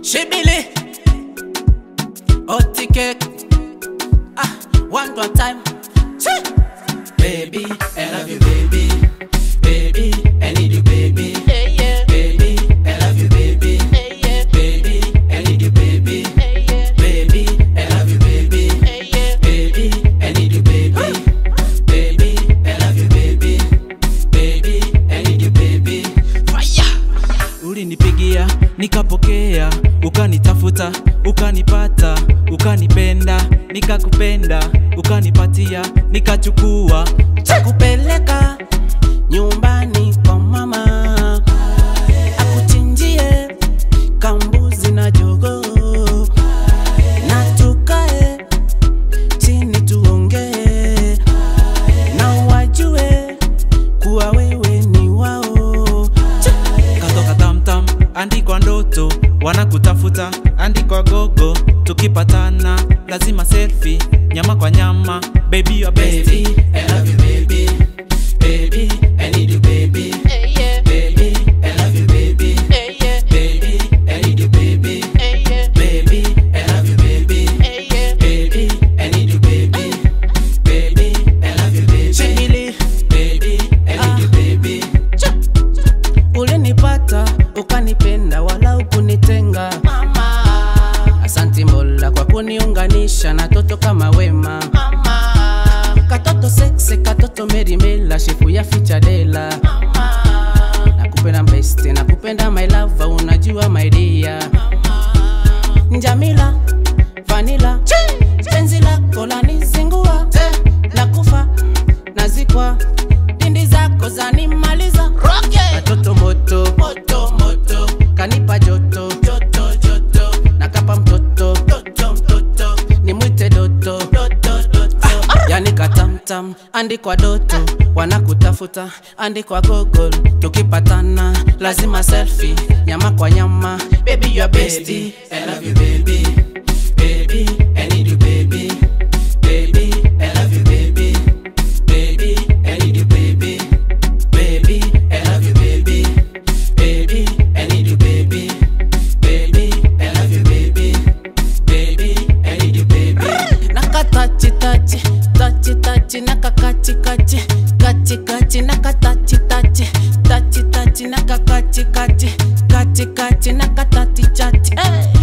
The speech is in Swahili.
Shibili Oti cake Ah, one one time Chee! Baby, I love you baby Baby, I need you baby Hey, yeah. Baby, I love you baby Hey, yeah. Baby, I need you baby Hey, yeah. Baby, I love you baby Hey, yeah. Baby, I need you baby Baby, I love you baby Baby, I need you baby Fire. ulinipigia nikapokea ukanitafuta ukanipata ukanipenda nikakupenda ukanipatia nikachukua takupeleka nyumbani kwa mama akuchinjie kambuzi na jogo na tukae chini tuongee na wajue kuwa wewe ni wao katoka tamtam andikwa ndoto wanakutafuta andikwa gogo tukipatana lazima selfie nyama kwa nyama baby your bestie Baby, I love you baby Baby, I need you baby Hey, yeah. Baby, I love you baby Hey, yeah. Baby, I need you baby Hey, yeah. Baby, I love you baby Hey, yeah. Baby, I need you baby Baby, I love you baby Shigili Baby, I need you baby Ulinipata, ukanipenda wala ukunitenga Mama. Asanti Mola kwa kuniunganisha na toto kama wema Mama. Katoto seksi, katoto merimela, shefu ya fichadela Mama. Nakupenda mbeste, nakupenda my lover, unajua my dear Njamila, vanila, penzi lako lanizingua Nakufa, nazikwa, dindi zako zanimaliza Rocket. Katoto moto, moto, moto, kanipa joto, joto, joto, nakapa mtoto, toto, mtoto, nimwite doto, doto, doto, yani katamtam, andikwa doto, wanakutafuta, andikwa Google, tukipatana lazima selfie, nyama kwa nyama, baby you are bestie, I love you baby, baby, I need you baby, baby, I love you baby, baby, I need you baby. Baby, I love you, baby. Baby, I need you, baby. Baby, I love you, baby. Baby, I need you, baby. Naka tachi tachi, tachi tachi, naka kachi kachi, kachi kachi, naka tachi tachi, tachi tachi, naka kachi kachi, kachi kachi, naka tati chati. Hey.